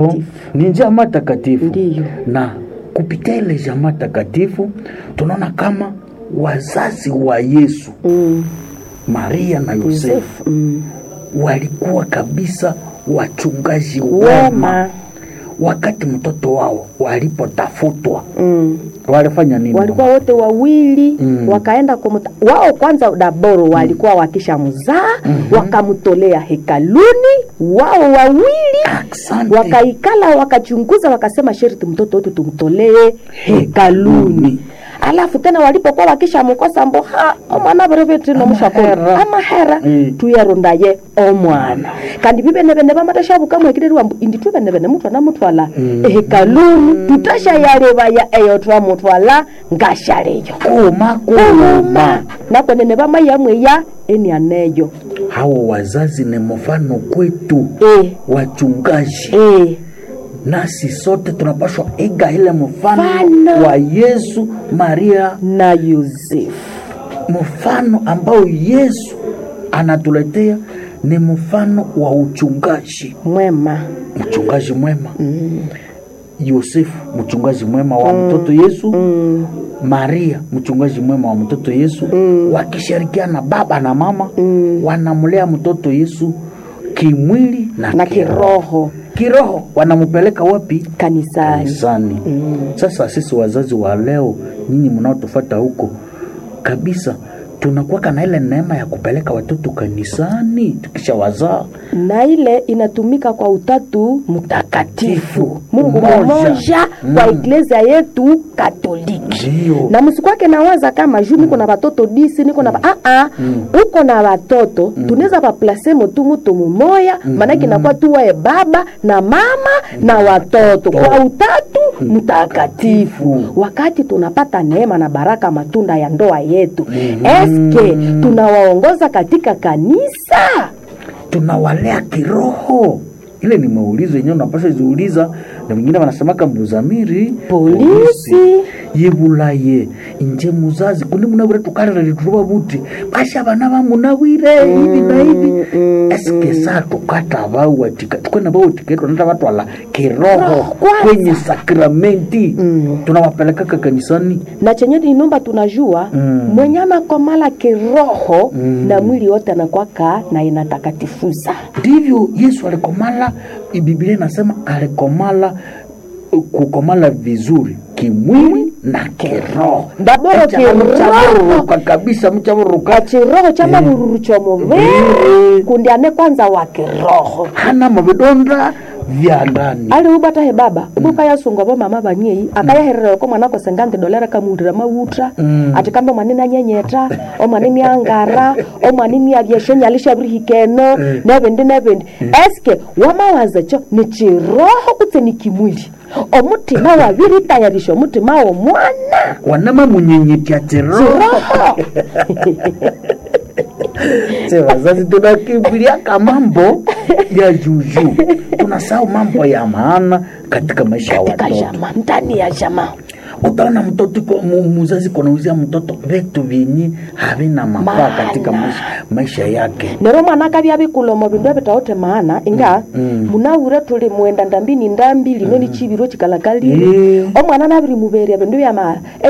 ni jamaa takatifu Ndiyo. na kupitia ile jamaa takatifu tunaona kama wazazi wa Yesu mm. Maria na Yosefu Yosefu mm. walikuwa kabisa wachungaji wema. wema Wakati mtoto wao walipotafutwa mm. walifanya nini? walikuwa wote wawili Mm. wakaenda kumuta, wao kwanza daboro walikuwa wakisha mzaa wakamtolea hekaluni wao wawili Asante. wakaikala wakachunguza wakasema sherti mtoto wetu tumtolee hekaluni alafu tena walipokuwa wakisha mkosa mbo ha omwana berevetino mushakolo Amahera. amahera Mm. tuyarondaye omwana kandi bibenebene bamateshabukamwekirerwa mbu indi tubenebene mutwana mutwala ehekaluni tutashayalebaya eyo twamutwala ngashaleyo Koma kuluma koma. nakwenene bamayamweya enianeyo Hao wazazi ni mfano kwetu e, wachungaji, e. nasi sote tunapaswa iga ile mfano Mfano. wa Yesu, Maria, na yosefu mfano ambao Yesu anatuletea ni mfano wa uchungaji, mwema mchungaji mwema Yosefu mchungaji mwema wa mtoto Yesu mm. Maria mchungaji mwema wa mtoto Yesu wakishirikiana baba na mama wanamlea mtoto Yesu kimwili na, na kiroho kiroho wanampeleka wapi? kanisani Kanisani. Sasa sisi wazazi wa leo, nyinyi mnaotufata huko kabisa, tunakuwaka na ile neema ya kupeleka watoto kanisani tukisha wazaa na ile inatumika kwa utatu mtakatifu mungu Umoja. mmoja kwa iglesia yetu katoliki ndio na msikwake nawaza kama juu niko na watoto disi niko na ba- ah, ah, uko na watoto tunaweza vaplase tu mutu mumoya maanake inakuwa tuwae baba na mama na watoto kwa utatu mtakatifu wakati tunapata neema na baraka matunda ya ndoa yetu eske tunawaongoza katika kanisa tunawalea kiroho ile ni maulizo yenyewe unapasha ziuliza na wengine wanasemaka mbuzamiri Polisi. yebulaye inje muzazi kundi munawire tukalira lituruba buti basha bana bamunawire hivi na hivi eske saa tukata bawatika tukwena bawatiketwa nata batwala kiroho kwanza. kwenye sakramenti tunawapelekaka kanisani na chenye inomba tunajua Mm. mwenye anakomala kiroho na mwili wote anakwaka na inatakatifuza ndivyo yesu alikomala biblia inasema alikomala kukomala vizuri kimwili na kiroho Ndaboro Echa kiroho. mchabururuka kabisa mchabururuka kachiroho cha mavururu chomuviri Eh. kundi ane kwanza wa kiroho hana mavidonda vya ndani ali ubata he baba ibuka yasunga bo mama banyei akayaherera ko mwana ko sengante dolera kamundira mawutra Mm. ati kambe mwanini anyenyeta o mwanini angara o mwanini avyeshenya alisha brihikeno nebindi nebindi eske wamawaza cho ni chiroho kutse ni kimwili omutima wabiri tayarisha omutima womwana wanama munyenyetya chiroho chiroho Se wazazi tunakimbiliaka mambo ya juju tunasahau mambo ya maana katika maisha ya katika watoto jama ndani ya jama utaona mtoto iko- mu- muzazi kunauzia mtoto vitu vyenye havina mafaa Maana. katika maisha, maisha yake nero mwana akavya bikulomo bindu ebitaote maana inga Mm. munawure tuli mwenda ndambini ndambi lino ni chibiro chikalakalire Eh. omwana nabiri muberia bindu bya ma